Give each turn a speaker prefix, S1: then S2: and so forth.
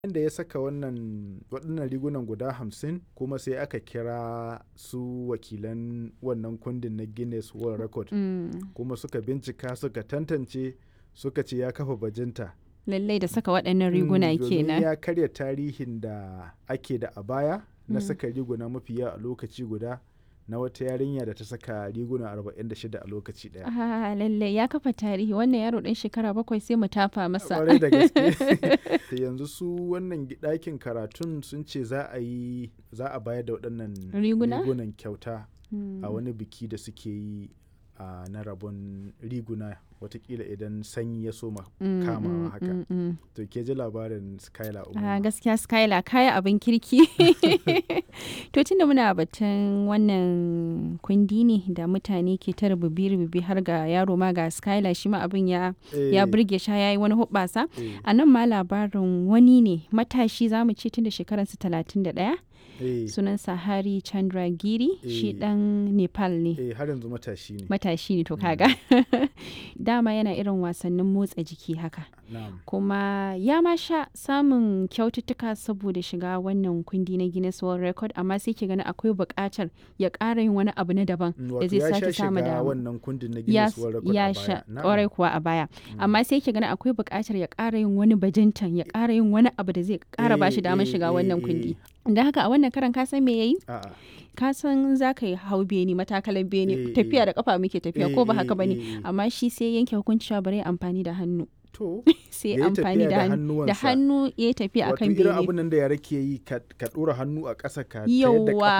S1: da ya saka wannan waɗannan rigunan guda hamsin kuma sai aka kira su wakilan wannan kundin na guinness world record
S2: Mm.
S1: kuma suka bincika suka tantance suka ce ya kafa bajinta
S2: Lallai da saka waɗannan riguna
S1: Mm, domin
S2: kenan.
S1: ya karya tarihin da ake da a baya na
S2: Mm.
S1: saka riguna mafi yawa a lokaci guda na wata yarinya da ta saka riguna 46 a lokaci daya
S2: Ah, lallai ya kafa tarihi wannan yaro ɗan shekara bakwai sai mu tafa masa.
S1: kwarai da gaske Da yanzu su wannan gi- ɗakin karatun sun ce za a yi za a bayar da waɗannan
S2: Riguna?
S1: rigunan kyauta
S2: Mm.
S1: a wani biki da suke yi a na rabon riguna watakila idan sanyi ya soma
S2: Mm,
S1: kamawa
S2: mm,
S1: haka
S2: mm, mm.
S1: to ke ji labarin skylar
S2: Ah,
S1: umar
S2: gaskiya Skyla kaya abin kirki. to tunda muna batun wannan kundi ne da mutane ke ta rububi-rububi har ga yaro ma ga Skyla shi ma abin ya, ya burge sha ya yi wani hubbasa. A nan ma labarin wani ne matashi za mu ce tun da shekararsa 31 sunansa Hari Chandragiri shi
S1: Eh.
S2: dan Nepal ne.
S1: eh har yanzu matashi ne
S2: Matashi ne to kaga. Dama yana irin wasannin motsa jiki haka.
S1: na'am
S2: kuma ya ma sha samun kyaututtuka saboda shiga wannan kundi na Guinness World Record amma sai ke gani akwai buƙatar ya ƙara yin wani abu na daban
S1: Mm,
S2: da
S1: wato
S2: zai
S1: ya
S2: sake
S1: sha
S2: samu
S1: shiga
S2: dama.
S1: wannan kundin na
S2: Ya,
S1: Guinness World Record
S2: ya
S1: a
S2: sha
S1: baya Na'am.
S2: ƙwarai kuwa a baya amma sai ke gani akwai buƙatar ya ƙara yin wani bajintan ya ƙara yin wani abu da zai ƙara ba shi
S1: Eh,
S2: damar
S1: eh,
S2: shiga
S1: eh,
S2: wannan
S1: eh.
S2: kundi da haka a wannan karan ka san me yayi
S1: A'a.
S2: ka san za ka yi hau beni matakalan beni
S1: Eh,
S2: tafiya
S1: eh.
S2: da kafa muke tafiya
S1: Eh,
S2: ko ba
S1: eh,
S2: haka bane
S1: eh, eh.
S2: amma shi sai yanke hukunci cewa bari ya amfani da hannu
S1: to
S2: sai
S1: Ya yi
S2: amfani
S1: tafiya
S2: da
S1: da
S2: hannu da
S1: hannuwansa.
S2: hannu ya tafiya
S1: wato
S2: akan
S1: irin
S2: bene
S1: abin nan da yara ke yi ka ka ɗora hannu a ƙasa ka tayar da
S2: Yawwa,